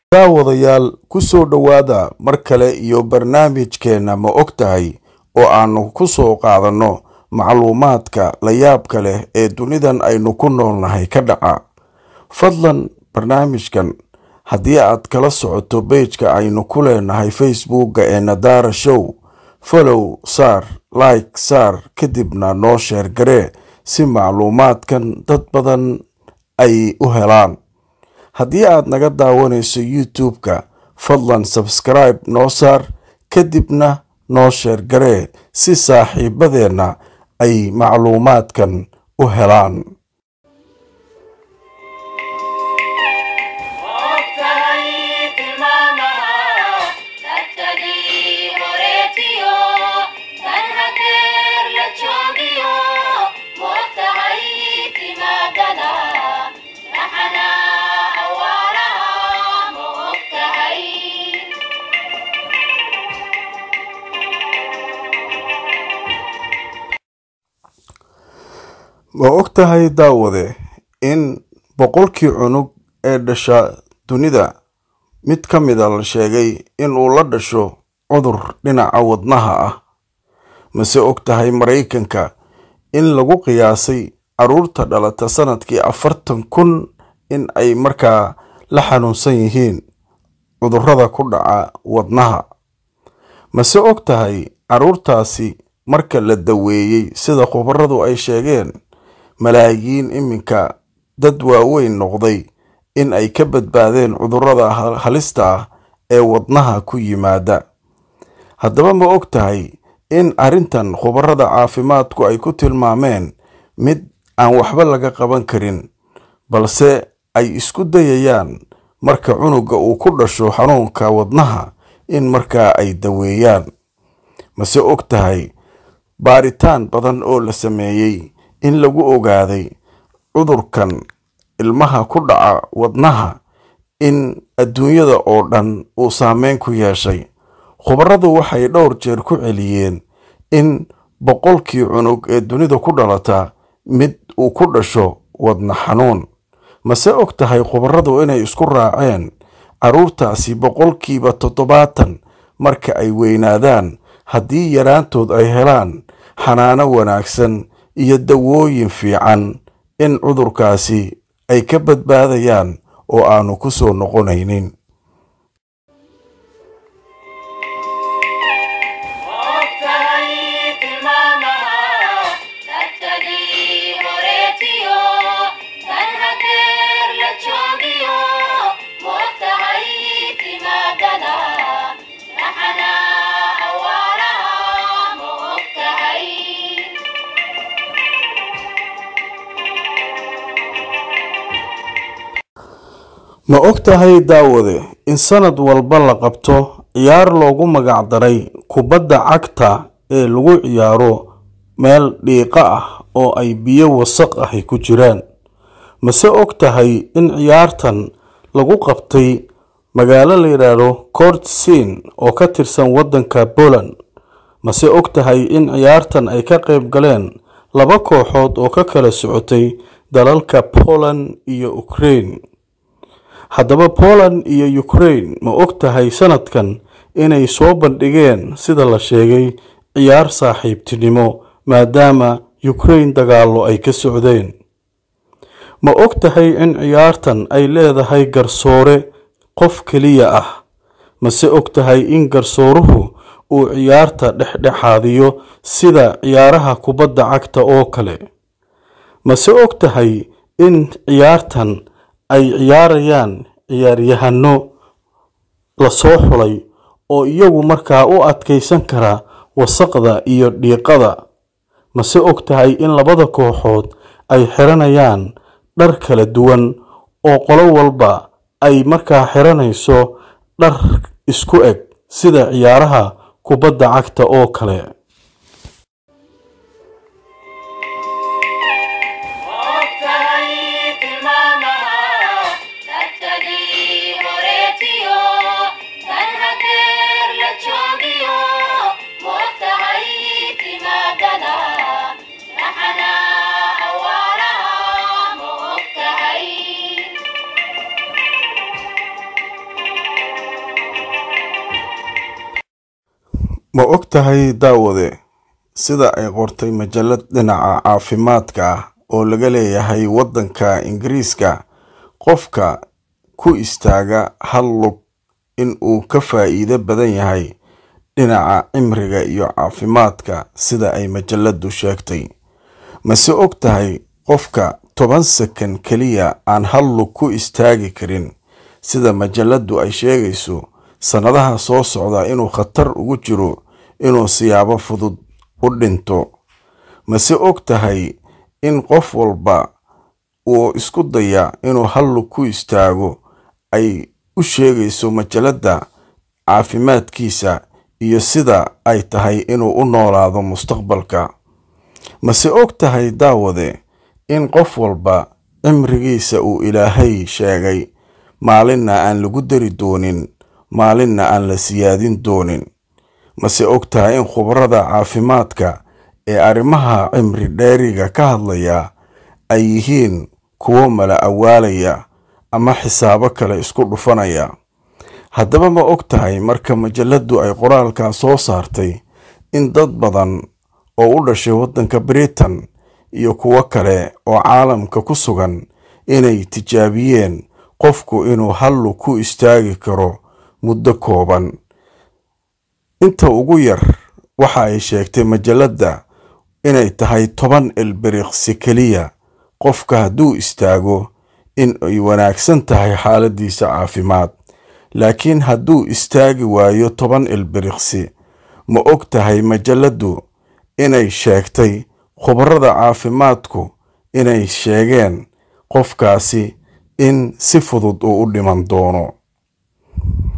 daawadayaal ku soo dhowaada mar kale iyo barnaamijkeenna ma og tahay oo aannu ku soo qaadanno macluumaadka layaabka leh ee dunidan aynu ku noolnahay ka dhaca fadlan barnaamijkan haddii aad kala socoto beejka aynu ku leenahay facebookga ee nadaara show folow saar like saar kadibna noo sheer garee si macluumaadkan dad badan ay u helaan haddii aad naga daawanayso youtube-ka fadlan sabskribe noo saar kadibna noo sheer garee si saaxiibadeenna ay macluumaadkan u helaan ma og tahay daawade in boqolkii cunug ee dhasha dunida mid ka mida la sheegay inuu la dhasho cudur dhinaca wadnaha ah mase og tahay maraykanka in lagu qiyaasay caruurta dhalata sanadkii afartan kun in ay markaa la xanuunsan yihiin cudurrada ku dhaca wadnaha mase og tahay caruurtaasi marka la daweeyey sida khubaradu ay sheegeen malaayiin iminka dad waaweyn noqday in ay ka badbaadeen cudurrada halista ah ee wadnaha ku yimaada haddaba ma og tahay in arrintan khubarada caafimaadku ay ku tilmaameen mid aan waxba laga qaban karin balse ay isku dayayaan marka cunuga uu ku dhasho xanuunka wadnaha in markaa ay daweeyaan mase og tahay baaritaan badan oo la sameeyey in lagu ogaaday cudurkan ilmaha ku dhaca wadnaha in adduunyada oo dhan uu saameyn ku yeeshay khubaradu waxay dhowr jeer ku celiyeen in boqolkii cunug ee dunida ku dhalata mid uu ku dhasho wadna xanuun mase og tahay khubaradu inay isku raaceen carruurtaasi boqolkiiba toddobaatan marka ay weynaadaan haddii yaraantood ay helaan xanaano wanaagsan iyo dawooyin fiican in cudurkaasi ay ka badbaadayaan oo aanu ku soo noqonaynin ma og tahay daawade in sanad walba la qabto ciyaar loogu magacdaray kubadda cagta ee lagu ciyaaro meel dhiiqa ah oo ay biyo wasaq ahi ku jiraan mase og tahay in ciyaartan lagu qabtay magaalo la yidhaahdo kortsin oo ka tirsan waddanka poland mase og tahay in ciyaartan ay ka qayb galeen laba kooxood oo ka kala socotay dalalka poland iyo ukraine haddaba poland iyo ukraine ma og tahay sanadkan inay soo bandhigeen sida la sheegay ciyaar saaxiibtinimo maadaama ukraine dagaallo ay ka socdeen ma og tahay in ciyaartan ay leedahay garsoore qof keliya ah mase og tahay in garsooruhu uu ciyaarta dhexdhexaadiyo sida ciyaaraha kubadda cagta oo kale mase og tahay in ciyaartan ay ciyaarayaan ciyaaryahano lasoo xulay oo iyagu markaa u adkaysan kara wasaqda iyo dhiiqada mase og tahay in labada kooxood ay xiranayaan dhar kala duwan oo qolo walba ay markaa xiranayso dhar isku eg sida ciyaaraha kubadda cagta oo kale ma og tahay daawade sida ay qortay majallad dhinaca caafimaadka ah oo laga leeyahay waddanka ingiriiska qofka ku istaaga hal lug in uu ka faa'iido badan yahay dhinaca cimriga iyo caafimaadka sida ay majalladdu sheegtay mase og tahay qofka toban sakan keliya aan hal lug ku istaagi karin sida majalladdu ay sheegayso sannadaha soo socda inuu khatar ugu jiro inuu siyaabo fudud u dhinto mase og tahay in qof walba uu isku daya inuu hal lug ku istaago ay u sheegayso majalladda caafimaadkiisa iyo sida ay tahay inuu u noolaado mustaqbalka mase og tahay daawade in qof walba cimrigiisa uu ilaahay sheegay maalinna aan lagu dari doonin maalinna aan la siyaadin doonin mase og tahay in khubarada caafimaadka ee arrimaha cimri dheeriga ka hadlaya ay yihiin kuwo mala awaalaya ama xisaabo kale isku dhufanaya haddaba ma og tahay marka majalladdu ay qoraalkaa soo saartay in dad badan oo u dhashay waddanka britain iyo kuwo kale oo caalamka ku sugan inay tijaabiyeen qofku inuu hallu ku istaagi karo muddo kooban inta ugu yar waxa ay sheegtay majalladda inay tahay toban ilbiriqsi keliya qofka hadduu istaago in ay wanaagsan tahay xaaladiisa caafimaad laakiin hadduu istaagi waayo toban ilbiriqsi ma og tahay majalladdu inay sheegtay khubarada caafimaadku inay sheegeen qofkaasi in si fudud uu u dhiman doono